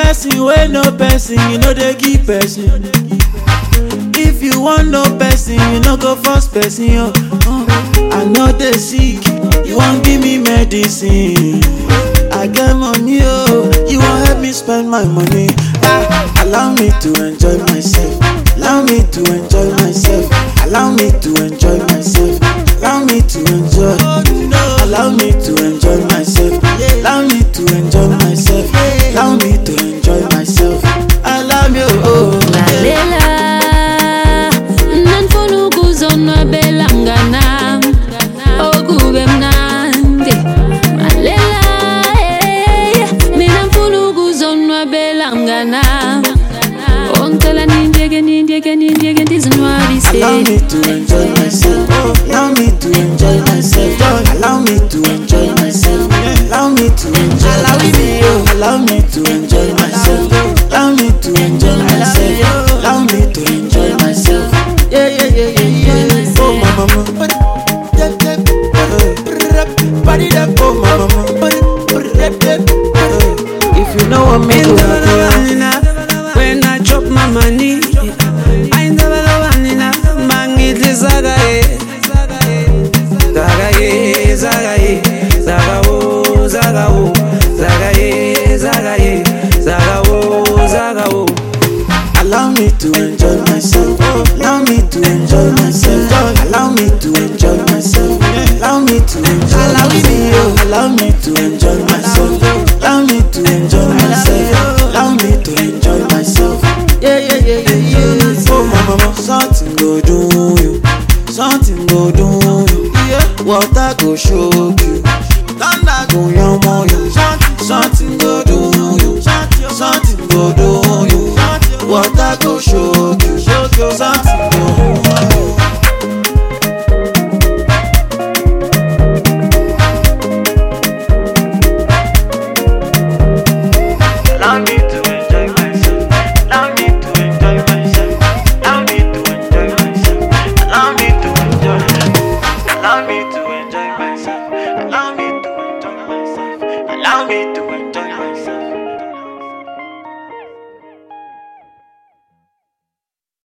blessing wey no person, you no dey give person. If you want no person, you no go force person. Oh. Uh, I know dey sick, you wan give me medicine. I get money, oh, you wan help me spend my money. Ah, allow me to enjoy myself. Allow me to enjoy myself. Allow me to enjoy myself. Allow me to enjoy. Allow me to enjoy myself. Allow me to enjoy myself. Allow me to enjoy myself. Allow me, oh. lalela nanifuna ukuzonwabela mnganam okube mnandi lalela eh, mina mfuna ukuzonwabela mnganam ongicela nindiyeke nindiyeke nindiyeke ndizinwabise Allow me to enjoy myself. Allow me to enjoy myself. Allow me to enjoy myself. Allow me to enjoy myself. Allow me to enjoy myself. Allow me to enjoy myself. Allow me to enjoy myself. Yeah, yeah, yeah, yeah, yeah. Oh, my mama. Oh, my mama. If you know what me do, When I chop my money, I never love vanilla. Mangitli zaga ye, zaga ye, zaga ye, zaga wo, zaga wo, zaga ye, zaga ye, zaga wo, zaga wo. Allow me to enjoy myself. Allow me to enjoy myself. Allow me to enjoy myself. Allow me to enjoy myself. Allow me to enjoy myself. Allow me to enjoy myself. Allow me to enjoy myself. Yeah, yeah, yeah, yeah, yeah. Oh, my mama, something go do you. Something go do you. Water go shock you. Thunder go yamo you. Something go do you. Something go do you. Water go shock you. Something